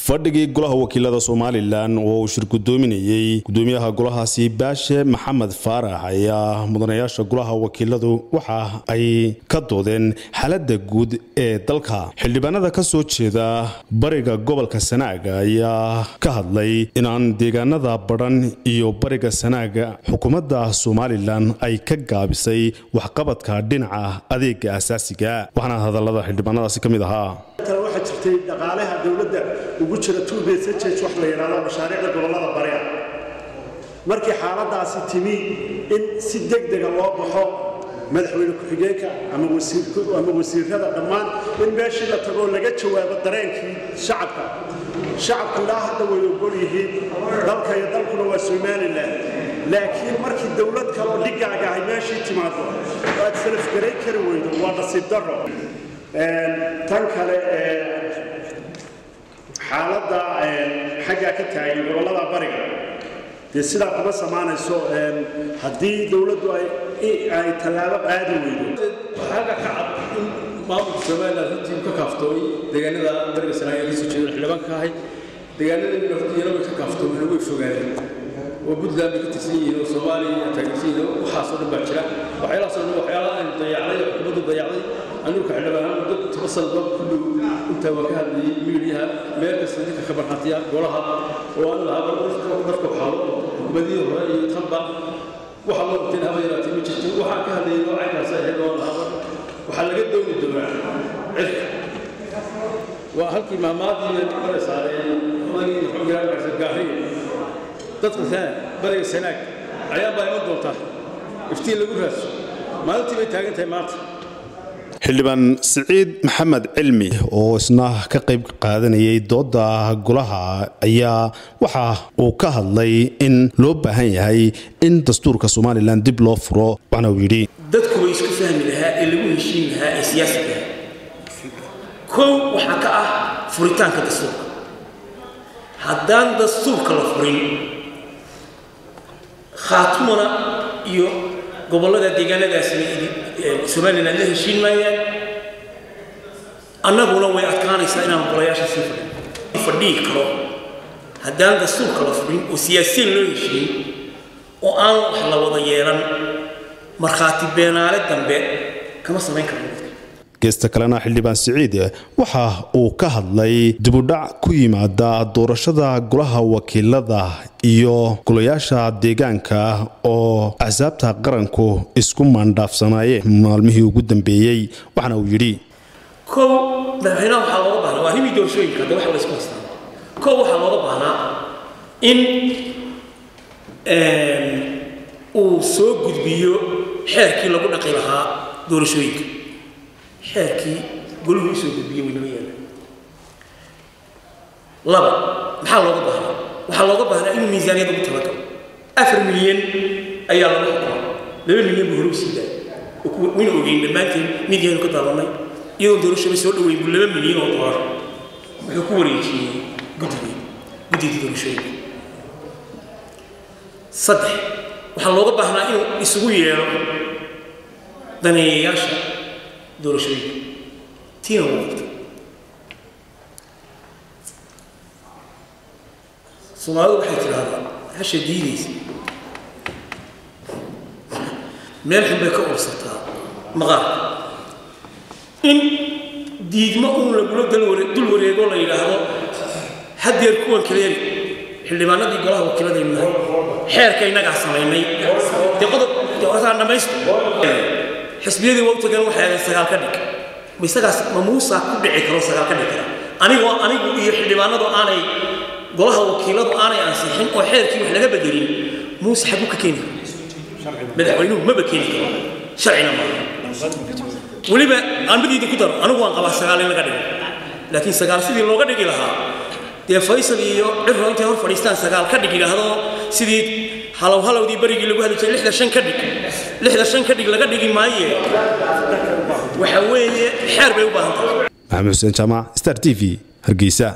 fadhigii golaha wakiilada somalilan oo uu shir gudoominayey gudoomiyaha golahaasi baashe maxamed faarax ayaa mudanayaasha golaha wakiiladu waxa ay ka doodeen xaalada guud ee dalka xildhibaanada ka soo jeeda bariga gobolka sanaaga ayaa ka hadlay inaan deegaanada badhan iyo bariga sanaaga xukuumadda somalilan ay ka gaabisay waxqabadka dhinaca adeega asaasiga waxaana hadalada xildhibaanadaasi ka mid ahaa waxaa jirtay dhaqaalaha dowladda ugu jira tuubesajej wax la yidhahdo mashaariicda gobollada bari ah markii xaaladaasi timi in si degdega loo baxo madaxweyne ku-xigeenka ama wasiirrada dhammaan in meeshii la tagoo laga jawaabo dareenkii shacabka shacabku ilaa hadda way ogol yihiin dalka iyo dalkuna waa somalilan laakiin markii dowlad kaloo dhigaaga ahay meeshii timaado aad salafgaray kari weydo waa nasiib darro tan kale xaaladda xaggaa ka taagan gobollada bariga dee sidaa kuma samaanayso haddii dowladdu ay tallaabo qaadi weydo xagga ka cad in maamulka somalilan runtii ka kaaftooy deegaanada bariga sanaaga ka soo jeeda xildhibaanka ahay deegaanada iyana way ka kaaftoomeen way fogaadeen oo puntland bay ka tirsan yihiin oo soomaaliya taageersan yihiin waxaasoo dhan baa jira waxyaalahaasoo dhan waxyaalaha aynu dayacday oo xukuumaddu dayacday anuurka xildhibaan muddo toban sanado ku dhow intaa waa ka hadlayay miidiyaha meel kasta dadka ka barxatiya golaha oo aan lahaa marka waxaalo xukuumadihii hore iyo tanba waxa loo qabteen haba yaraatee ma jirto waxaan ka hadlayay noocaykaas ahayd oo lahaa waxaa laga dooni doonaa cirka waa halkii maamaadii mara saareen odagii muxuu yiraahdaa gaariga dadka sana bariga sanaag ayaa baa iman doontaa iftiin lagu raadso maalintii bay taagan tahay maanta xildhibaan siciid maxamed cilmi oo isna ka qayb qaadanayay dooda golaha ayaa waxa uu ka hadlay in loo baahan yahay in dastuurka somalilan dib loo furo waxna uu yidhi dadku way isku fahmi lahaa ee lagu heshiin lahaa ee siyaasiga kow waxaa ka ah furitaanka dastuurka haddaan dastuurka la furin khaatumana iyo gobollada deegaanadaasina somalilan la heshiin maayaan annaguna way adkaanaysaa inaan golayaasha sii fadhin fadhihi karo haddaan dastuurka la furin oo siyaasiyan loo heshiin oo aan wax la wada yeelan markhaati beenaale dambe kama samayn karno geesta kalena xildhibaan siciid waxa uu ka hadlay dibudhac ku yimaada doorashada golaha wakiilada iyo golayaasha deegaanka oo axsaabta qaranku isku maandhaafsanaayeen maalmihii ugu dambeeyey waxaana uu yidhi kow madaxweynaha waxaa looga baahnaa waa arrimii doorashooyinka hadda waxa la isku haystaa kow waxaa looga baahnaa in uu soo gudbiyo xeerkii lagu dhaqi lahaa doorashooyinka xeerkii goluhu usoo gudbiyey waynama yaala laba maxaa looga baahnaa waxaa looga baahnaa inuu miisaaniyad ugu talagalo afar milyan ayaa lagu xukumaa laba milyan buu hore usii daayay wayna ogeyn dhammaanteen midyahaynu ka daadanay iyadoon doorashaba soo dhaweyn buu laba milyan oo doolar wuxuu ku wareejiyey guddigii guddigii doorashooyinka saddex waxaa looga baahnaa inuu isugu yeedho daneeyayaasha doorashooyinka tiina wuu qabtay soomaalidu waxay tidhaahdaa hasha diidaysa meel xun bay ka ursataa maqaarka in diidmo uun lagula dul wareego la yidhaahdo haddeer kuwan kaleeri xildhibaanadii golaha wakiiladaynu nahay xeerka innagaa samaynay dee qodob deotaan dhammaysto xisbiyadii waa u tagan waxay ahayd sagaal ka dhig ma isagaas ma muusaa ku dhici karo sagaal ka dhig kara anigoo anigu iyo xildhibaanadu aanay golaha wakiiladu aanay ansixin oo xeerkii wax laga bedelin muuse xaguu ka keeni karo madaxweynuhu maba keeni karo sharcina maaha weliba aan midiida ku daro anigu waan qabaa sagaal in laga dhigo laakiin sagaal sidii looga dhigi lahaa dee faysal iyo cirro intay hor fadhiistaan sagaal ka dhig yidhaahdo sidii halow halowdii berigii lagu hadli jiray lixda shan ka dhig lixda shan ka dhig laga dhigi maaye waxa weeye xeer bay u baahan tahay maxamed xuseen jaamac star t v hargeysa